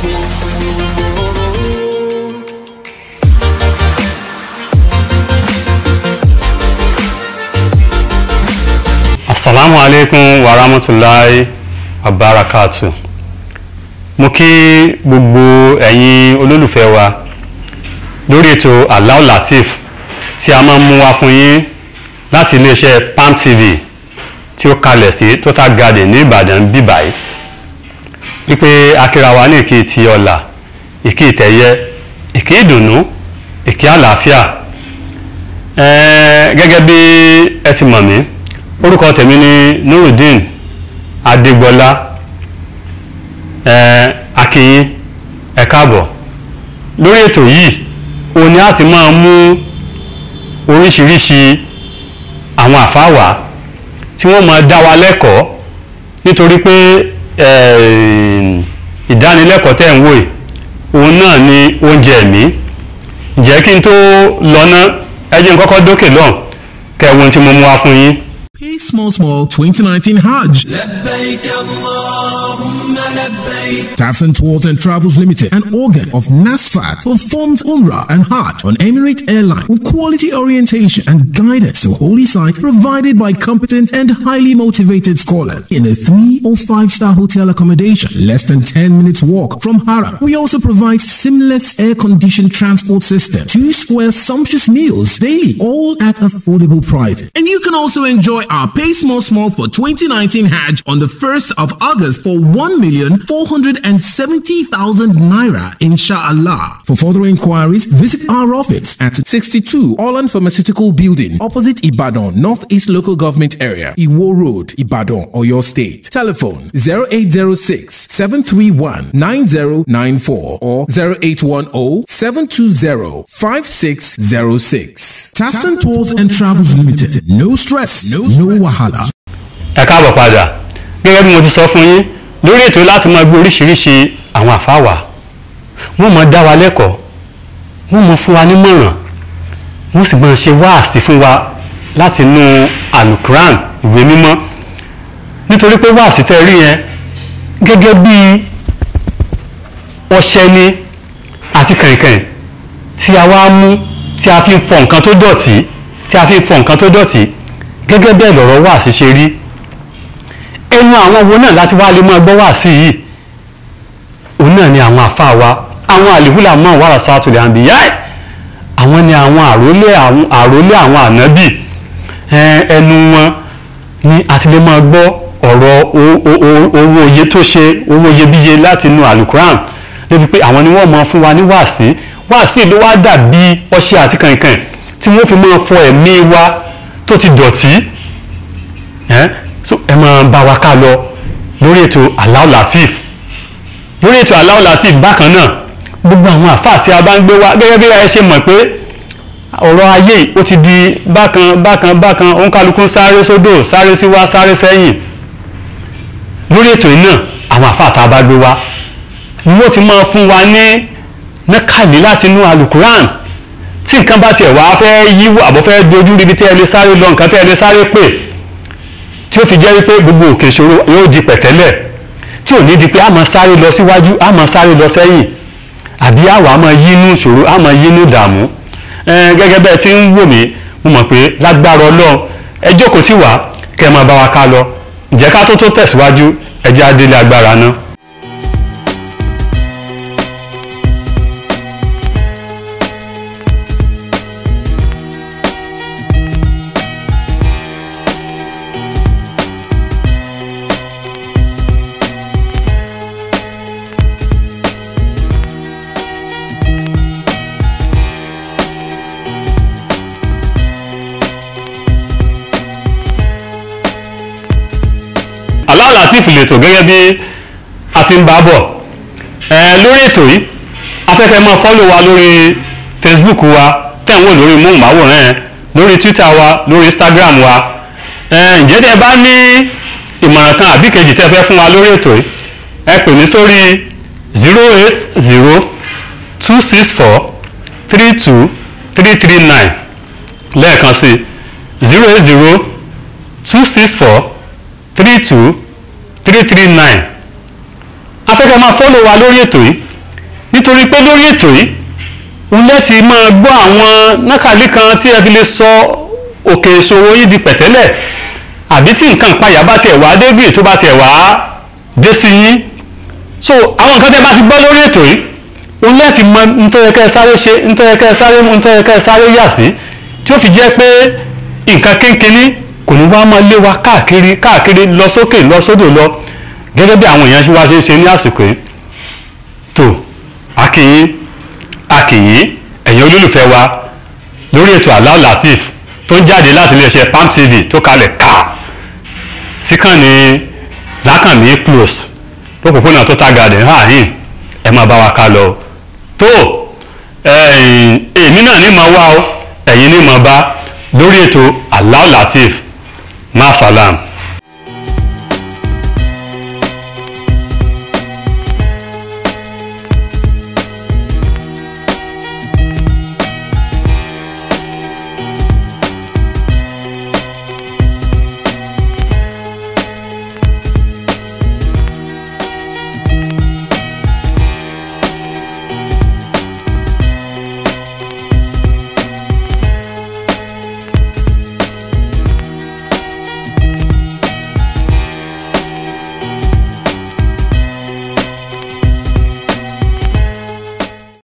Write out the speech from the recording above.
asalaamu aleykum wa rahmatulahi wa barakatu mo kí gbogbo ẹ̀yin olólùfẹ́ wa lórí ètò Alao Lateef tí a máa ń mú wá fún yín láti iléeṣẹ́ Palm TV tí ó kalẹ̀ sí Total Garden ní Ìbàdàn bíbáyìí wípé akíra wa ní ìkí ti ọ̀la ìkí ìtẹ̀yẹ ìkí ìdùnnú ìkí àlàáfíà ẹ̀ẹ́ gẹ́gẹ́ bí ẹ ti mọ̀ mí orúkọ tèmi ni Nurudeen Adégbọlá ẹ akínyín ẹ káàbọ̀ lórí ètò yìí òun ni a ti máa mú oríṣiríṣi àwọn àfáwà tí wọ́n máa dá wa lẹ́kọ̀ọ́ nítorí pé ìdánilẹ́kọ̀ọ́ tẹ̀ ń wò yìí òun náà ni oúnjẹ ẹ̀mí ǹjẹ́ kí n tó lọ ná ẹ jẹ́ n kọ́kọ́ dókè lọ́hùn kẹwọn tí mo mú wá fún yín. Pay Small Small 2019 Hajj. لبيك اللهم لبيك Tafs and Tours and Travels Limited, an organ of NASFAT, performed Umrah and Hajj on Emirate Airline with quality orientation and guidance to holy sites provided by competent and highly motivated scholars in a three or five star hotel accommodation, less than 10 minutes walk from Haram. We also provide seamless air conditioned transport system, two square sumptuous meals daily, all at affordable prices. And you can also enjoy our Pay Small Small for 2019 Hajj on the 1st of August for 1,470,000 naira, inshallah. For further inquiries, visit our office at 62 Holland Pharmaceutical Building, opposite Ibadan, Northeast Local Government Area, Iwo Road, Ibadan, or your state. Telephone 0806 731 9094 or 0810 720 5606. Tafton Tours and Travels Limited. No stress, no, no wahala. ẹ káàbọ̀ padà gẹ́gẹ́ bí mo ti sọ fún yín lórí ètò láti máa gbé oríṣiríṣi àwọn àfáwà wọ́n máa dá wa lẹ́kọ̀ọ́ wọ́n máa fún wa nímọ̀ràn wọ́n sì máa ṣe wáàsí fún wa láti inú alukuran ìwé mímọ́ nítorí pé wáàsí tẹ́ rí yẹn gẹ́gẹ́ bí ọṣẹ ni àti kàìnkàìn tí a wá mú tí a fi ń fọ nǹkan tó dọ̀tí tí a fi ń fọ nǹkan tó dọ̀tí gẹ́gẹ́ bẹ́ẹ̀ lọ̀rọ̀ wáàsí ṣe rí ẹnu àwọn wo náà láti wá lè máa gbọ́ wáàsí yìí òun náà ni àwọn àfáà wa àwọn àlìhùlà mọ́ wàrà sátúlẹ̀ àǹbíyá ẹ̀ àwọn ni àwọn àrólé àwọn àrólé àwọn ànábì ẹnu wọn ni a ti lè máa gbọ́ ọ̀rọ̀ owó oye tó ṣe owó iyebíye láti inú alukuran débi pé àwọn ni wọ́n máa fún wa ní wáàsí wáàsí ló wá dàbí ọṣẹ àti kànkàn tí wọ́n fi máa fọ ẹ̀mí wa tó ti dọ̀tí so ẹ máa bá wa ká lọ lórí ètò Alao Lateef lórí ètò Alao Lateef bákan náà gbogbo àwọn àfáà tí a bá ń gbé wá gẹ́gẹ́ bí ẹ ṣe mọ̀ pé ọ̀rọ̀ ayé ó ti di bákan bákan bákan òǹkàlùkù sáré sódò sáré síwá sáré sẹ́yìn lórí ètò yìí náà àwọn àfáà tá a bá gbé wá ni wọ́n ti máa fún wa ní nákàlí láti inú alukuran tí nǹkan bá tiẹ̀ wá fẹ́ yíwọ́ àbọ̀ fẹ́ dojú ríbi tí ẹ lè sáré lọ nǹkan tí ẹ lè sáré pè tí ó fi jẹ́ wípé gbogbo òkè ìṣòro yóò di pẹ̀tẹ́lẹ̀ tí ò ní di pé a máa sáré lọ síwájú a máa sáré lọ sẹ́yìn àbí àwa a máa yínú ìṣòro a máa yínú ìdààmú gẹ́gẹ́ bẹ́ẹ̀ tí ń wò mí mo mọ̀ pé lágbára ọlọ́run ẹ jókòó tì wá kẹ́ ẹ máa bá wa ká lọ ǹjẹ́ ká tó tó tẹ̀síwájú ẹ jẹ́ adélé agbára náà. Alao Lateef lètò gẹ́gẹ́ bí a ti ń bá bọ̀ ẹ lórí ètò yìí afẹ́fẹ́ máa fọ́lò wa lórí Facebook wa tẹ̀ ń wò lórí móhùnmáwòrán ẹ lórí Twitter wa lórí Instagram wa ẹ ǹjẹ́ tẹ́ bá ní ìmọ̀ràn kan àbí kejì tẹ́ fẹ́ fún wa lórí ètò yìí ẹ pè mí sórí zero eight zero two six four three two three three nine lẹ́ẹ̀kan sí zero eight zero two six four three two three three nine afẹ́fẹ́ máa fọ́lọ̀ wa lórí ètò yìí nítorí pé lórí ètò yìí òun lẹ́tì máa gbọ́ àwọn nákàlí kan tí ẹ fi lè sọ òkè ìṣòwò yìí di pẹ̀tẹ́lẹ̀ àbí tí nǹkan ìpayà bá tiẹ̀ wá débìrì tó bá tiẹ̀ wá dé sí yín so àwọn nǹkan tẹ́ bá ti gbọ́ lórí ètò yìí òun lẹ́ẹ̀fi mọ ntọ́yẹkẹ́ sáré ṣe ntọ́yẹkẹ́ sáré mú ntọ́yẹkẹ́ sáré yà sí tí ó fi jẹ́ pé nǹkan kínkínní kò ní wá máa lé wa káàkiri káàkiri lọ sókè lọ sódò lọ gẹ́gẹ́ bí àwọn èèyàn ṣe wá ṣe ń ṣe ní àsìkò yìí tó akínyín akínyín ẹ̀yin olólùfẹ́ wa lórí ètò Alao Lateef tó ń jáde láti iléeṣẹ́ Palm TV tó kalẹ̀ ká síkànnì lákànmí close lópòpónà Total Garden hàhín ẹ máa bá wa ká lọ tó èmi náà ní máa wá o ẹ̀yin ní máa bá lórí ètò Alao Lateef máa salam.